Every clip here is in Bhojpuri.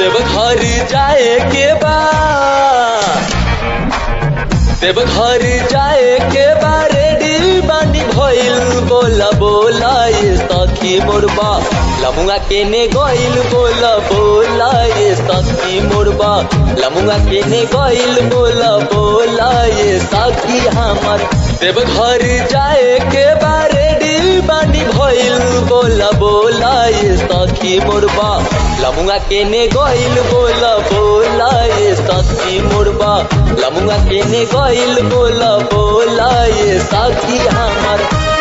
देवघर जाए के बा देवघर जाए के बा रेडी बानी भइल बोला बोला ये सखी मोरबा लमुआ केने गइल बोला बोला ये सखी मोरबा लमुआ केने गइल बोला बोला ये सखी हमर देवघर जाए के बा रेडी बानी भइल बोला बोला ये सखी मोरबा लमुआ केने गइल बोला बोला ये सखी मोरबा लमुआ केने गइल बोला बोला ये सखी हमर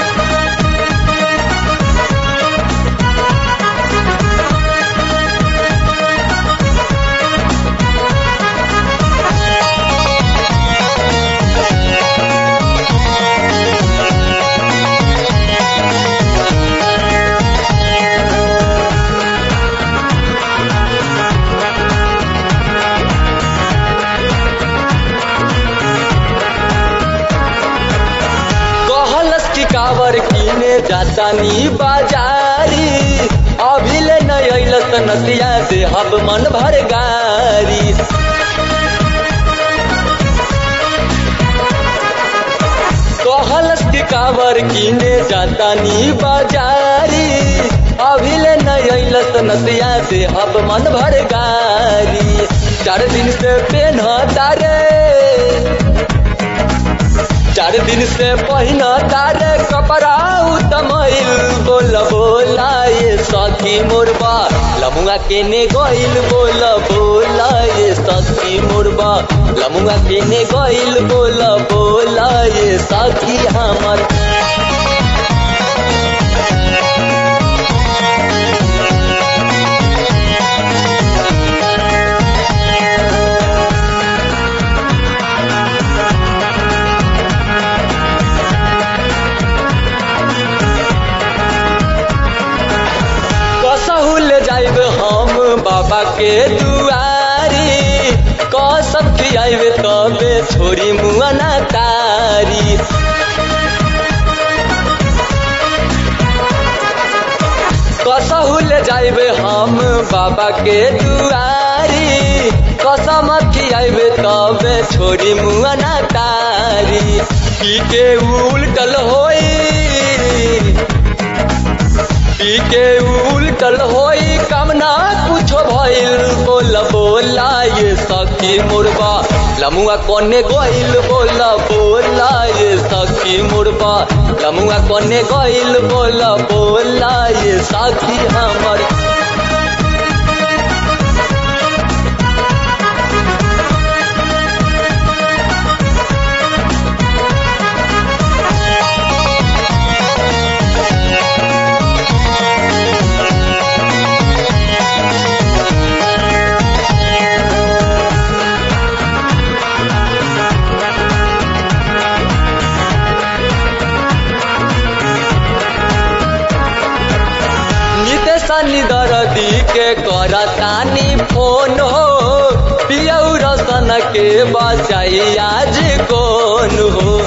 कहलस की कावर किने जाता नी बाजारी अभी ले न अइलस त नसिया से हब मन भर गारी कहलस की कावर किने जाता नी बाजारी अभी ले न अइलस त नसिया से हब मन भर गारी चार दिन से पेन तारे चार दिन से पहिना तारे कपड़ा उतमैल बोल बोला ये सखी मोरबा लमुआ केने गइल बोल बोला ये सखी मोरबा लमुआ केने गइल बोल बोला ये सखी हमर कसहु ले जाइब हम बाबा के दुआरी कसम खियाइब तबे छोरी मुआना तारी कसहु ले जाइब हम बाबा के दुआरी कसम खियाइब तबे छोरी मुआना तारी पी के उल्टल होई पी के उल्टल होई कामना कुछो भइल बोला बोला ये सखी मुरबा लमुआ कोने गइल बोला बोला ये सखी मुरबा लमुआ कोने गइल बोला बोला ये सखी हमर नितेश निदरदी के करतानी फोन हो पियौ रसन के बचाई आज कौन हो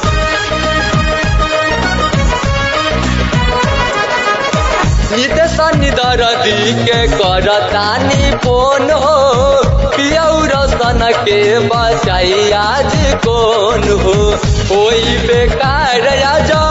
नितेश निदरदी के करतानी फोन हो पियौ रसन के बचाई आज कौन हो कोई बेकार आजा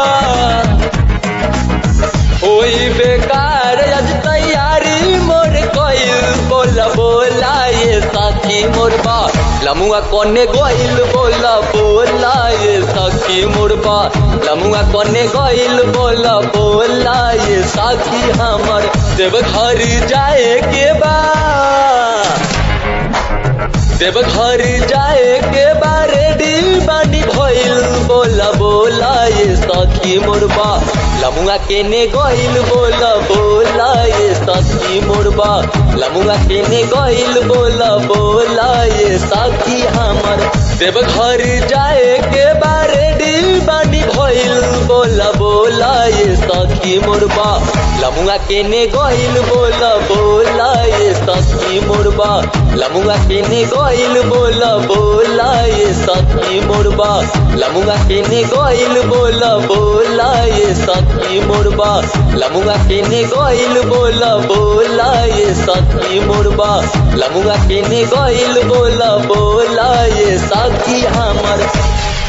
होई बेकार आज तैयारी मोर कइल बोला बोला ये सखी मोरबा लमुआ कोने गइल बोला बोला ये सखी मोरबा लमुआ कोने गइल बोला बोला ये सखी हमर देवघर जाए के बा देवघर जाए के बा रेडी बानी भइल बोला बोला ये सखी मोरबा लमुआ केने गइल बोला बोला ये सखी मोरबा लमुआ केने गइल बोला बोला ये सखी हमर देवघर जाए के बा रेडी बानी भइल बोला बोला ये सखी मोरबा लमुआ केने गइल बोला बोला ये सखी मोरबा लमुआ केने गइल बोला बोला ये सखी मोरबा लमुआ केने गइल बोला बोला ये सखी मोरबा लमुआ केने गइल बोला बोला ये सखी मोरबा लमुआ केने गइल बोला बोला ये सखी हमर